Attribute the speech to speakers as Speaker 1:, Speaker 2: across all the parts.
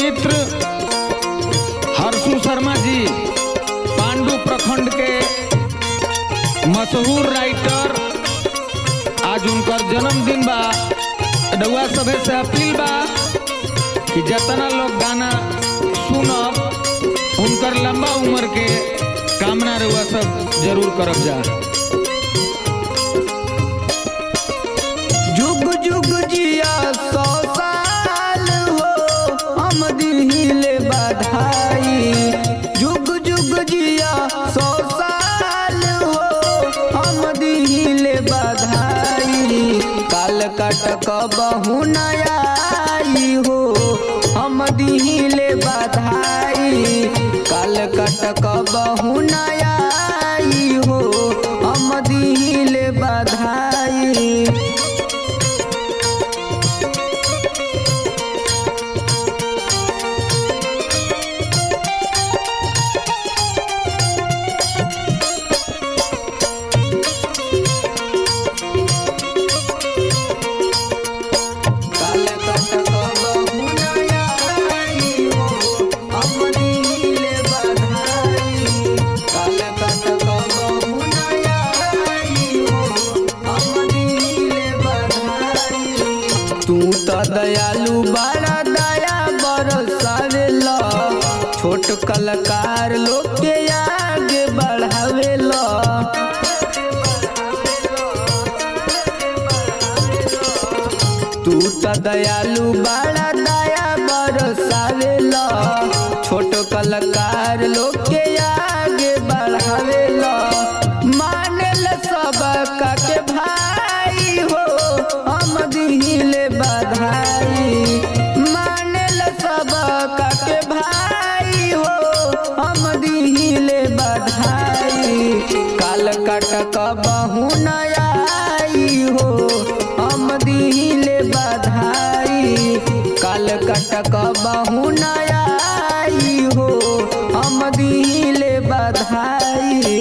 Speaker 1: मित्र हर्षु शर्मा जी पांडु प्रखंड के मशहूर राइटर आज उनकर जन्मदिन बा रउआ सभे से अपील बा कि जितना लोग गाना सुनब उनकर लंबा उम्र के कामना रउआ सब जरूर करब जा
Speaker 2: जुग जुग जिया सौ साल हो हम दिहिले बधाई जुग जुग जिया सौ साल हो हम दिहिले बधाई काल कटक बहु नयाई हो हम दिहिले बधाई काल कटक बहु नयाई हो हम दिहिले बधाई काल कटक बहु नयाई हो हम दिहिले बधाई काल कटक बहु नयाई हो हम दिहिले बधाई तू त दयालु बड़ा दया बरसावेला छोट कलाकार लोग के आगे बढ़ावेला तू त दयालु बड़ा दया बरसावेला छोट कलाकार लोग के आगे बढ़ावेला मानेल सब का के भाई हो हम दिहिले बधाई मानेल सब का के भाई हो हम दिहिले बधाई काल कटक बहु नयाई हो हम दिहिले बधाई काल कटक बहु नयाई हो हम दिहिले बधाई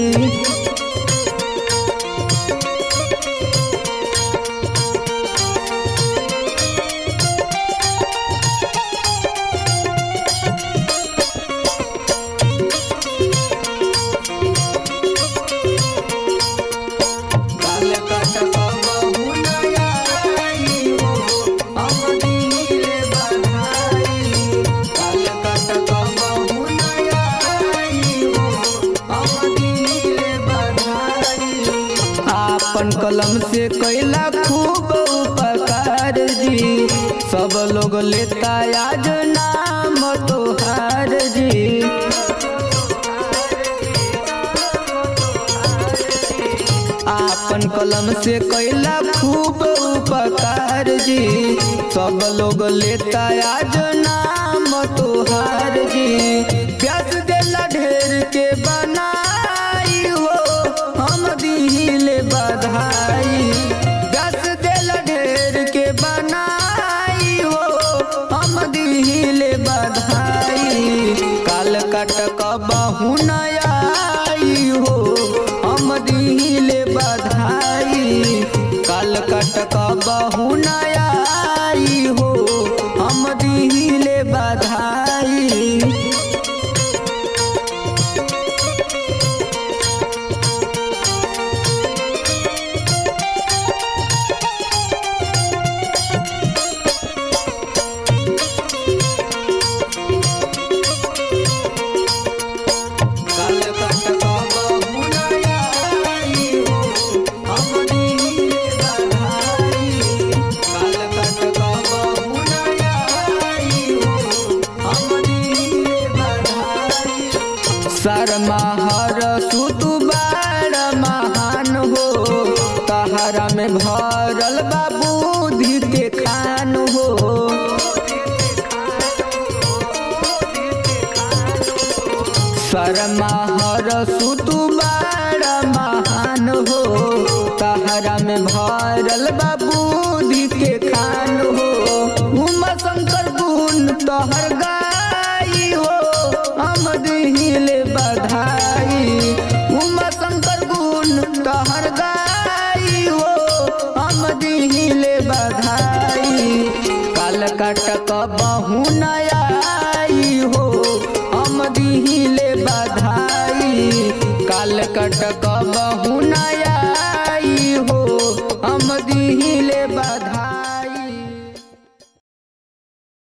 Speaker 2: काल कटक बहु नयाई हो हम दिहिले बधाई काल कटक बहु नयाई हो हम दिहिले बधाई आपन कलम से कैला खूब उपकार जी सब लोग लेता आज नाम तोहार जी आपन कलम से कैला खूब उपकार जी सब लोग लेता आज नाम तोहार जी प्यास देला ढेर के बनाई हो हम दिहिले बधाई प्यास देला ढेर के बनाई हो हम दिहिले बधाई काल कटक बहु नयाई हो हम दिहिले बधाई काल कटक बहु नयाई हो हम दिहिले बधाई काल कटक बहु नयाई हो हम दिहिले बधाई काल कटक बहु नयाई हो हम दिहिले बधाई शर्मा हर सुतु बार महान हो तहरा में भरल बा बुद्धि के खान हो शर्मा हर सुतु बड़ा महान हो तहरा में भरल बा बुद्धि के खान हो उमा शंकर गुण तोहर गाई हो हम दिहिले बधाई उमा शंकर गुण तोहर गाई हो हम दिहिले बधाई काल कटक बहु नया हम दिहिले बधाई काल कटक बहु नया